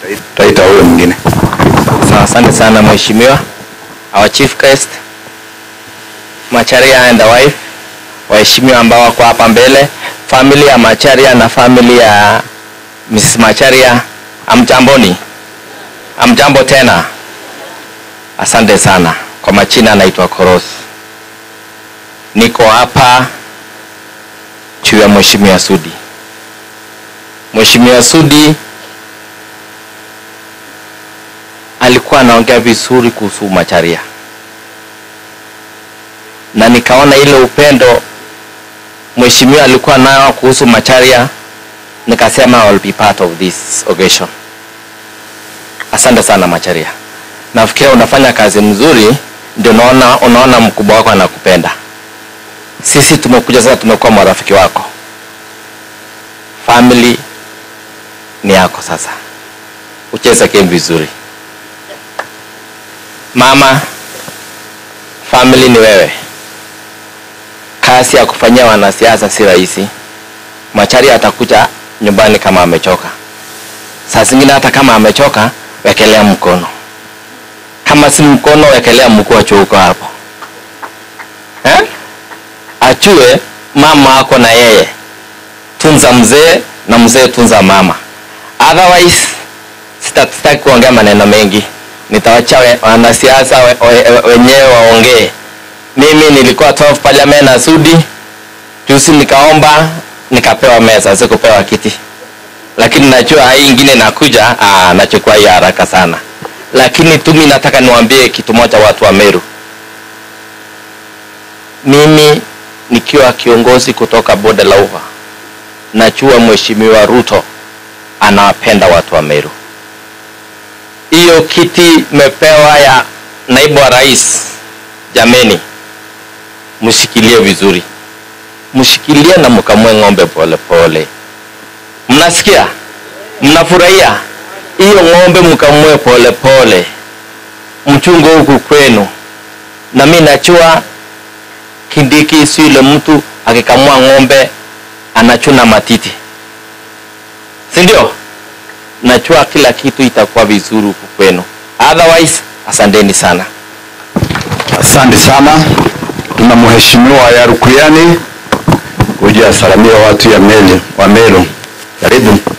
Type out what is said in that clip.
Taita huyo mwingine. Sawa, asante sana mheshimiwa. Our chief guest Macharia and the wife, waheshimiwa ambao wako hapa mbele, family ya Macharia na family ya Mrs. Macharia, amjamboni? Amjambo tena. Asante sana. Kwa majina anaitwa Koros. Niko hapa juu ya mheshimiwa Sudi. Mheshimiwa Sudi alikuwa anaongea vizuri kuhusu Macharia, na nikaona ile upendo mheshimiwa alikuwa nayo kuhusu Macharia, nikasema I will be part of this occasion. Asante sana Macharia, nafikiria unafanya kazi mzuri, ndio unaona, unaona mkubwa wako anakupenda. Sisi tumekuja sasa, tumekuwa marafiki wako, family ni yako sasa, ucheze game vizuri. Mama, family ni wewe. Kazi ya kufanyia wanasiasa si rahisi. Macharia atakuja nyumbani kama amechoka. Saa zingine hata kama amechoka, wekelea mkono. Kama si mkono, wekelea mguu achuuko hapo eh? Achue mama ako na yeye, tunza mzee na mzee tunza mama. Otherwise sita- sitaki kuongea maneno mengi nitawacha we- wanasiasa we- we- wenyewe waongee. Mimi nilikuwa 12 parliament na Sudi, juzi nikaomba nikapewa meza, sikupewa kiti, lakini najua hii ingine nakuja, ah, nachukua hii haraka sana. Lakini tu mimi nataka niwaambie kitu moja, watu wa Meru, mimi nikiwa kiongozi kutoka bonde la Ufa, najua mheshimiwa Ruto anawapenda watu wa Meru hiyo kiti mepewa ya naibu wa rais, jameni, mshikilie vizuri, mshikilie na mkamue ng'ombe pole pole. Mnasikia? Mnafurahia hiyo ng'ombe, mkamue pole pole, mchungo huku kwenu. Na mimi najua Kindiki si yule mtu akikamua ng'ombe anachuna matiti, si ndio? najua kila kitu itakuwa vizuri huku kwenu. Otherwise, asanteni sana. Asante sana. Tuna mheshimiwa Yarukuyani kuja asalamia watu ya Meli wa Meru. Karibu.